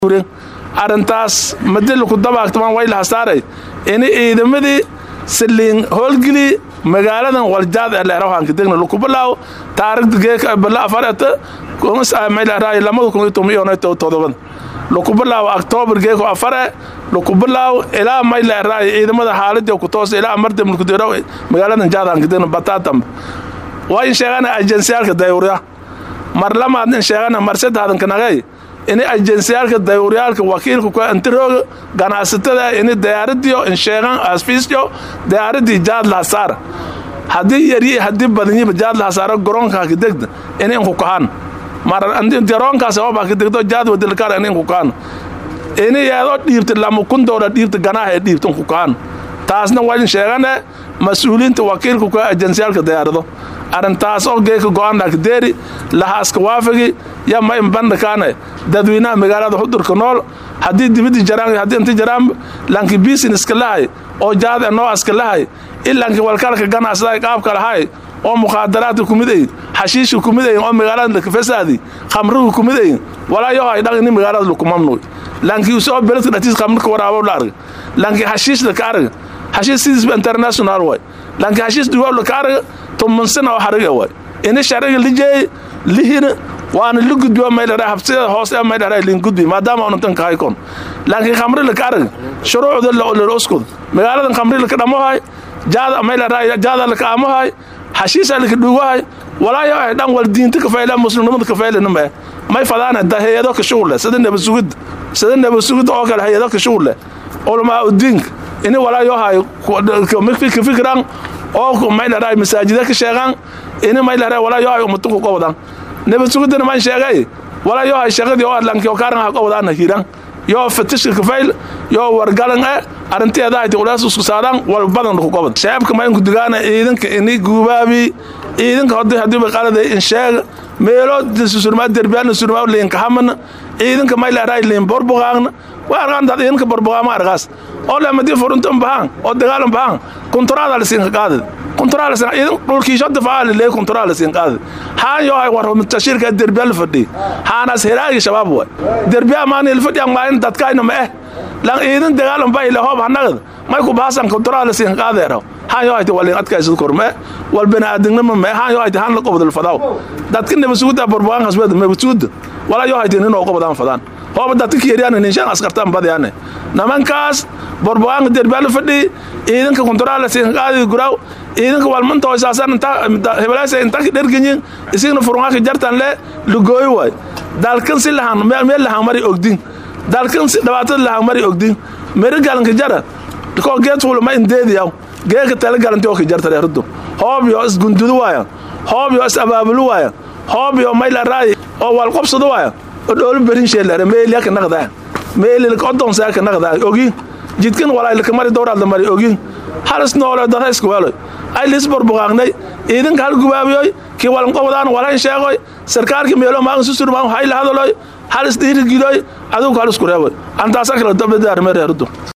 arintaas madiliku dabaagtamaan way lahasaaray ini ciidamadii saliin howlgeli magaaladan waljaad ee leerahanka degna lukubalaaw taarikhda geeka bala afarata lamada kun iyo toban iyo todobada lukubalaaw octoobar geeko afare lukubalaaw ilaa may leeraay ciidamada xaaladii ku toos ilaa amarda mulkudero magaaladan jaadhanka degna bataatam waa in sheegana ajensyaalka dayuurya mar lamaad in sheegana mar saddexdanka nagay ini ajensyaalka dayuuryaalka wakiilka ku antirooga ganacsatada ini diyaaradiyo insheegan asfiisyo diyaaradii jaad lahasaar haddii yaryi haddii badanyiba jaad lahasaaro garoonka hakidegda ini inku kahan mar garoonkaas ooba hakidegdo jaad wadilkar ini inku kahan ini yeedoo dhiibta lama kun doolar dhiibta ganaaha ee dhiibta inku kahan taasna waa in sheegane mas-uuliyiinta wakiilka ku ajensyaalka diyaarado arrintaas oo geeka go-aanlakadeeri lahaaska waafigi ya ma inbandhakaane dadweynaha magaalada xudurka nool haddii dibidii jaraan haddii inti jaraan lanki businesska lahay oo jaad enoo aska lahay ilanki walkalka ganacsaday qaabka lahay oo mukhaadaraadka kumid ayin xashiishka kumid ayin oo magaalada lakafesaadi khamriga kumid ayin walaa yoho ay dhaq ini magaalada lakumamnuy lanki usoo beledka dhatiis khamrika waraabo la arga lanki xashiishda ka arga xashiish sidiisba international way lanki xashiish duwaawla ka arga tumansina oo xariga way ini shariga lijeey lihina waana la gudbiyo maydhara habsida hoose ee maydhara lin gudbi maadaama unantan ka haykon laakiin khamri la ka arag shuruucda la uskud magaaladan khamri la ka dhamohay jaada maydhara jaada la ka amohay xashiisa la ka dhuugahay walaayo ay dhan wal diinta ka fayla muslimnimada ka fayla nima may fadaana da hayado ka shughul sida naba sugid sida naba sugid oo kale hayado ka shughul ulama udiink ini walaayo hay ka fikran oo maydhara masaajida ka sheegaan ini maydhara walaayo hay umatuku qowdan nabad sugidana maan sheegay walaa yoo hay shaqadii oo adlanki oo kaaran ha qowdaana hiran yoo fatishka kafayl yoo wargalan e arrinteeda hayti ulaas isku saaraan wal badan ku qobad shabaabka maynku digaana ciidanka ini guubaabi ciidanka hodi hadiiba qaladay in sheega meelo surmaa derbiyaana surmaa liinka hamana ciidanka may leeraay liin borbuqaaqna waa argaan dad ciidanka borbuqaama argaas oo leemadii furuntan bahaan oo dagaalan bahaan kunturaada la siinka qaadad kunturaala sin ciidan dhulkiisho difaacaa leey kunturaala siin qaadad haan yoo hay war tashiirka derbiya la fadhiy haanaas heraagi shabaab way derbiya maani la fadhiyan maalin dadkayna ma eh lan ciidan dagaalan bay lahoob hanagad may ku baasan kunturaala siin qaadeero haan yoo hayti walin adkaysad korme wal baniaadamnima ma haan yoo hayti haan la qobdal fadaw dadka nabasuuda barbuqaan hasbada mabasuuda walaa yoo hayti ninoo qobdaan fadaan hooba dadka kiyariyaan ninshaan askartaan badyaane nimankaas borbogaanka derbiyaa la fadhiy ciidanka kunturaala siin qaadi guraaw ciidanka walmanta hoysaasan hebelaasa inta dherganyin isigna furungaaka jartan le lugooy waay dalkan si lahan meel lahan mari ogdin dalkan si dhibaatada lahan mari ogdin meri galanka jara koo geed fuula ma indeediyaw geeka tala galanti oo ka jarta reeradu hoob yo isgundudu waaya hoob yo is abaabulu waaya hoob yo mayla raayi oo walqobsadu waaya oo dhoolo berin sheelare meeliya ka naqdaa meelilka odonsaa ka naqdaa ogin jidkan walaylaka mari dowraadla mari ogin halis noole dada isku weeloy ay lis borbuqaaqnay ciidanka hal gubaabiyoy kii walanqobdaan walayn sheegoy sarkaalkii meelo maagan susurmaan hayla hadaloy halis dhiirigidoy adugu halisku reeboy antaasa kala dabadaarme reerudu